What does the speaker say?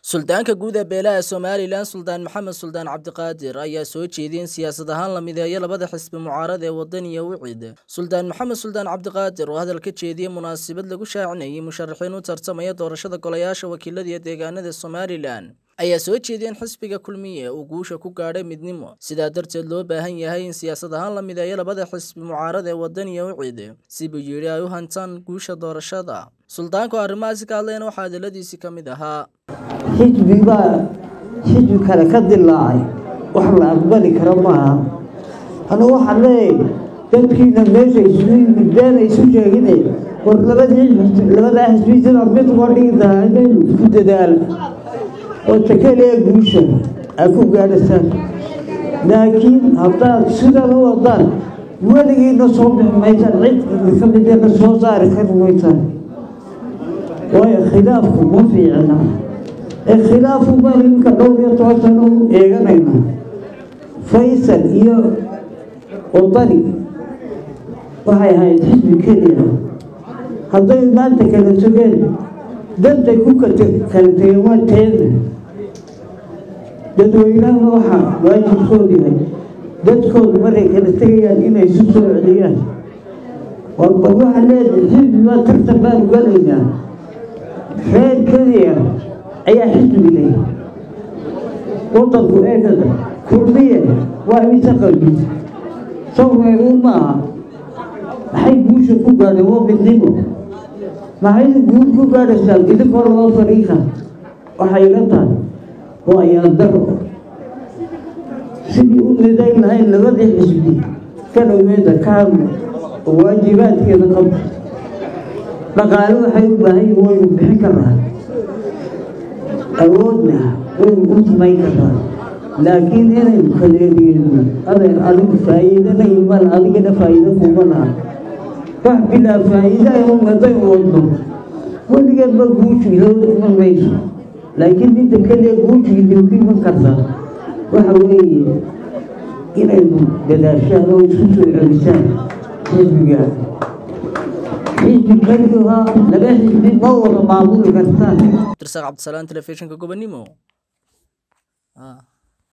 suldaanka guud ee beelaha somalilan suldaan maxamed suldaan cabdiqaadir ayaa soo jeediyey in siyaasad ahaan la mideeyo labada xisbi mucaarad ee wadan iyo wicid suldaan maxamed suldaan cabdiqaadir oo hadal ka jeediyey munaasabad lagu shaacinayay musharaxiin u tartamaya doorashada golayaasha wakiilada iyo deegaanada somalilan ayaa soo jeediyey in xisbiga kulmiye uu guusha ku gaadhay midnimo sidaa darteed loo baahan yahay in siyaasad ahaan la mideeyo labada xisbi mucaarad ee wadan iyo wicid si buu yidhi ay u hantaan guusha doorashada suldaanku arrimahaasi ka hadlayna waxaa hadaladiisii ka mid ahaa xisbi baa xisbi kale ka dilaacay wax la aqbali karo maaha anu waxaan leeyahay dadkiina meesha isugu yimid been ay isu sheegine war labadii labadaa xisbi sidaa mid uga dhigi tahaa inaynu isku dadaalo oo takeliya guusha aa ku gaadhasaan laakiin haddaad sidan u wadaan weligiina soo bixi maysaan cid idinka midana soo saari kari maysaan waayo khilaafku ma fiicna ee khilaafu baan iminka dhowr iyo toban sano u eeganayna faysal iyo wadani waxay ahayd xisbi keliya hadday maanta kala sogeen dantay ku kala tegeen waa teeda dadweynahana waxaa waajibkoodu yahay dadkoodu markay kala tegayaan inay isu soo celiyaan warba waxaa leedahay xisbi baa tartan baanu galaynaa reer keliya ayaa xisbi leh wadanku eegada kurdiye waa imisa qalbi sawreeruu maaha maxay guusha ku gaadheen waa midnimo maxay guul ku gaadhaysaan idinkoo laba fariiqa waxay ila tahay waa ayaandaro sidii u nidayn lahayn labadii xisbi ka dhoweeda ka hadlo oo waajibaadkeeda qabto dhaqaale waxay u baahan yihin waynu bixin karnaa awoodna waynu u samayn karnaa laakiin inaynu kaleeliyeyno adeer adigu faa'iidana iman adigana faa'iido kuma laha wax bilaa faa'iida un haddaynu wadno weligeedba guushu iloo iman mayso laakiin inta keliya guushu idinku iman kartaa waxa weeye inaynu dadaashaan oo isku soo celisaan xisbiga xisbi keliyaha laba xisbi ma wada maamuli kartaan tirsaaq cabdisalaan telefishinka gobonimo